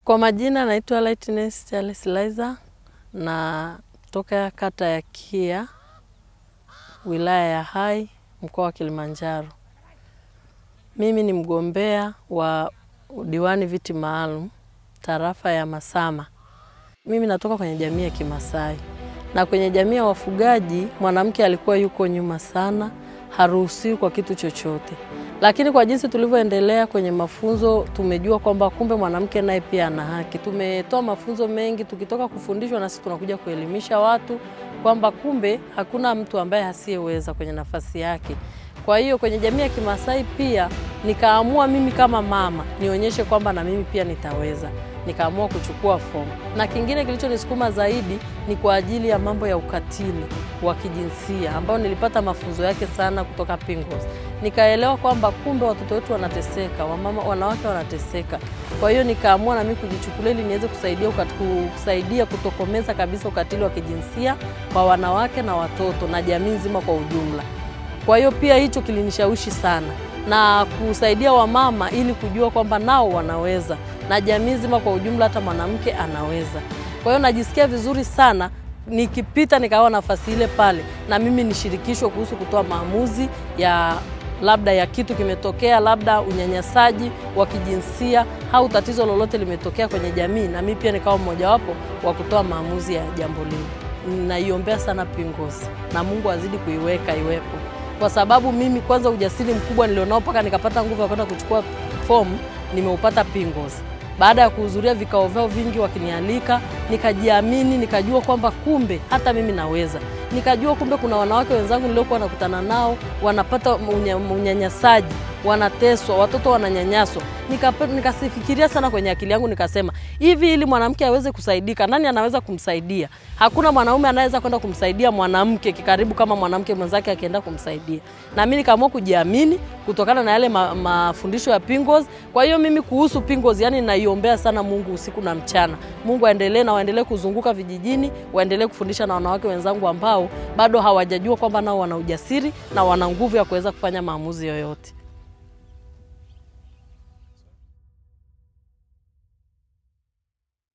Kwa majina naitwa Lightness Charles Liza na toka kata ya Kia wilaya ya Hai mkoa wa Kilimanjaro. Mimi ni mgombea wa diwani viti maalum tarafa ya Masama. Mimi natoka kwenye jamii ya Kimasai na kwenye jamii ya wafugaji mwanamke alikuwa yuko nyuma sana, haruhusiwi kwa kitu chochote, lakini kwa jinsi tulivyoendelea kwenye mafunzo tumejua kwamba kumbe mwanamke naye pia ana haki. Tumetoa mafunzo mengi, tukitoka kufundishwa na sisi tunakuja kuelimisha watu kwamba kumbe hakuna mtu ambaye asiyeweza kwenye nafasi yake. Kwa hiyo kwenye jamii ya Kimasai pia nikaamua mimi kama mama nionyeshe kwamba na mimi pia nitaweza nikaamua kuchukua fomu, na kingine kilichonisukuma zaidi ni kwa ajili ya mambo ya ukatili wa kijinsia ambao nilipata mafunzo yake sana kutoka Pingos. Nikaelewa kwamba kumbe watoto wetu wanateseka, wamama, wanawake wanateseka. Kwa hiyo nikaamua na mimi kujichukulia ili niweze kusaidia, kusaidia kutokomeza kabisa ukatili wa kijinsia kwa wanawake na watoto na jamii nzima kwa ujumla. Kwa hiyo pia hicho kilinishawishi sana na kusaidia wamama ili kujua kwamba nao wanaweza na jamii nzima kwa ujumla, hata mwanamke anaweza. Kwa hiyo najisikia vizuri sana nikipita nikawa nafasi ile pale, na mimi nishirikishwe kuhusu kutoa maamuzi ya labda ya kitu kimetokea, labda unyanyasaji wa kijinsia au tatizo lolote limetokea kwenye jamii, na mimi pia nikawa mmojawapo wa kutoa maamuzi ya jambo lile. Naiombea sana Pingos na Mungu azidi kuiweka iwepo, kwa sababu mimi kwanza ujasiri mkubwa nilionao mpaka nikapata nguvu ya kwenda kuchukua fomu nimeupata Pingos baada ya kuhudhuria vikao vyao vingi wakinialika, nikajiamini, nikajua kwamba kumbe hata mimi naweza. Nikajua kumbe kuna wanawake wenzangu niliokuwa nakutana nao wanapata unyanyasaji, wanateswa, watoto wananyanyaswa. Nikasifikiria nika sana kwenye akili yangu, nikasema hivi, ili mwanamke aweze kusaidika, nani anaweza kumsaidia? Hakuna mwanaume anaweza kwenda kumsaidia mwanamke kikaribu kama mwanamke mwenzake akienda kumsaidia. Na mimi nikaamua kujiamini kutokana na yale ma, mafundisho ya Pingos. Kwa hiyo mimi kuhusu Pingos, yani naiombea sana Mungu usiku na mchana. Mungu aendelee na waendelee kuzunguka vijijini, waendelee kufundisha na wanawake wenzangu ambao bado hawajajua kwamba nao wana ujasiri na wana nguvu ya kuweza kufanya maamuzi yoyote.